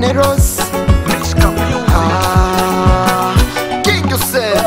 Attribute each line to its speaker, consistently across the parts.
Speaker 1: Generous Ah, King Yusef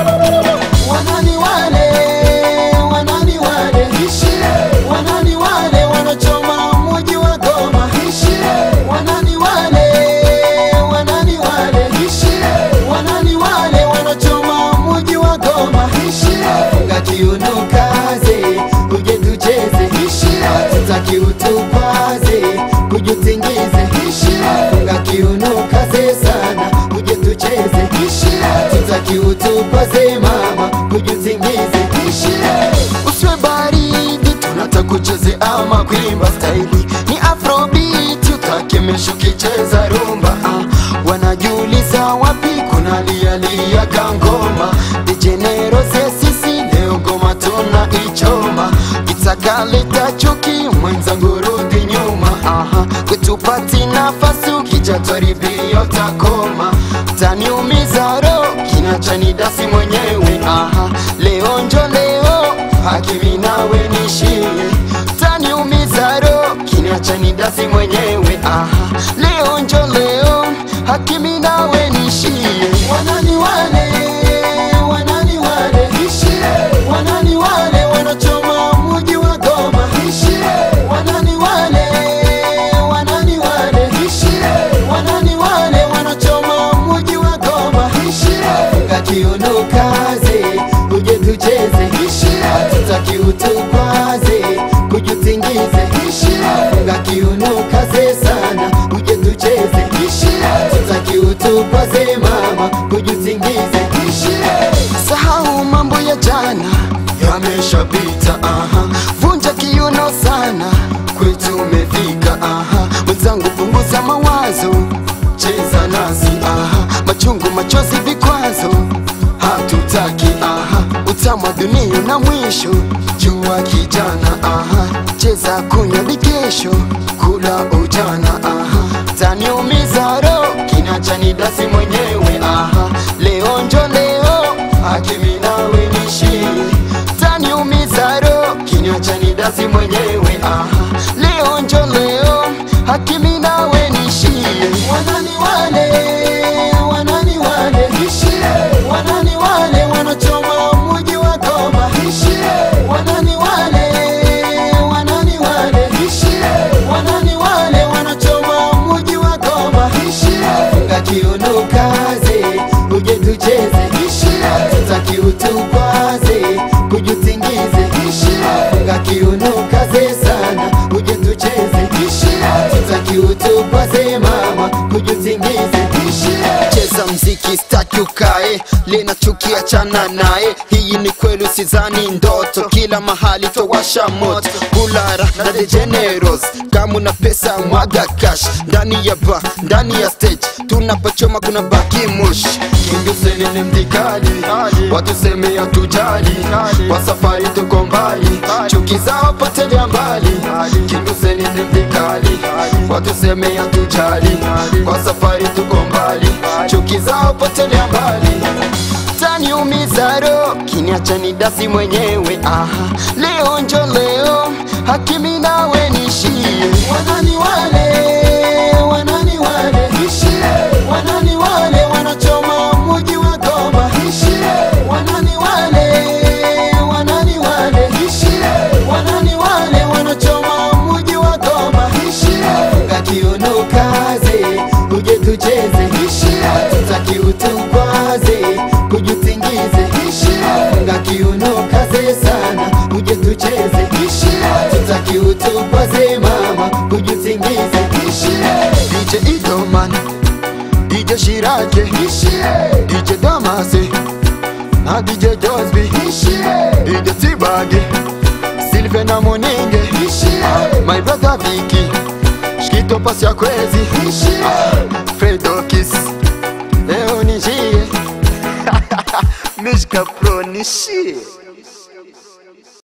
Speaker 2: Wanani wale, wanani wale, wanani wale wanachoma mji wa Goma, wanani wale, wanani wale, wanani wale wanachoma mji wa Goma, funga kiuno kaze, uje tucheze, hatutaki utupaze, kujutingize, funga kiuno kaze sana, uje tucheze, hatutaki utupaze mama, kujutingize,
Speaker 1: usiwe baridi tunataka kucheze ama kuimba staili ni afrobeat utakemesha ukicheza rumba ah, wanajiuliza wapi kuna lialia kangoma dijenerose sisi leo goma tuna ichoma itakaleta chuki mwenzangu rudi nyuma aha kutupati nafasi ukijatwaribia utakoma taniumiza ro kinachanidasi mwenyewe aha leo njo leo hakimi nawe nishie taniumiza ro kinachanidasi mwenyewe aha leo njo leo hakimi nawe nishie
Speaker 2: wanani wale, wanani wale, wanani wale wanachoma mji wa Goma, wanani wale, wanani wale, wanani wale wanachoma mji wa Goma, funga kiuno kaze, uje tucheze, hatutaki utukwaze, kujutingize, funga kiuno kaze sana, uje tucheze, hatutaki utukwaze mama, kujutingize,
Speaker 1: sahau mambo ya jana yameshapita aha vunja kiuno sana kwetu umefika aha mwenzangu punguza mawazo cheza nasi aha machungu machozi vikwazo hatutaki aha utamu wa dunia na mwisho jua kijana aha cheza kunywa vikesho kula ujana aha taniumiza ro kinachanidasi mwenyewe aha leo njo leo hakimi nawe nishie taniumiza ro kinachanidasi mwenyewe aha leo njo leo hakimi nawe nishie
Speaker 2: wanani wale, wanani wale, wanani wale wanachoma mji wa Goma, wanani wale, wanani wale, wanani wale wanachoma mji wa Goma, funga kiuno kaze, uje tucheze, hatutaki utukwaze, kujutingize, funga kiuno kaze sana, uje tucheze, hatutaki utukwaze mama, kujutingize,
Speaker 1: cheza mziki staki ukae lina chuki achana naye hii ni kweli usizani ndoto kila mahali towasha moto bulara na the generous kama una pesa mwaga cash ndani ya ba ndani ya stage tunapochoma kuna baki mush kindusenene mdikali watuseme hatujali kwa safari tuko mbali chuki zao potelea mbali kindusenene mdikali watuseme hatujali kwa safari tuko mbali chuki zao potelea mbali taniumiza ro kiniacha ni dasi mwenyewe aha leo njo leo hakimi nawe nishie
Speaker 2: wanani wale, wanani wale, wanani wale wanachoma mji wa Goma, wanani wale, wanani wale, wanani wale wanachoma mji wa Goma, funga kiuno kaze, uje tucheze, hatutaki utukwaze, kujutingize, funga kiuno kaze sana, uje tucheze, hatutaki utukwaze mama, kujutingize,
Speaker 1: DJ Idoman DJ Shirake DJ Damase na DJ Josby DJ Tibage Sylvain na Moninge Ah, My brother Vicky Shkito pasi ya kwezi Ah, Fredo Kiss Leo nishie Mishka Pro nishie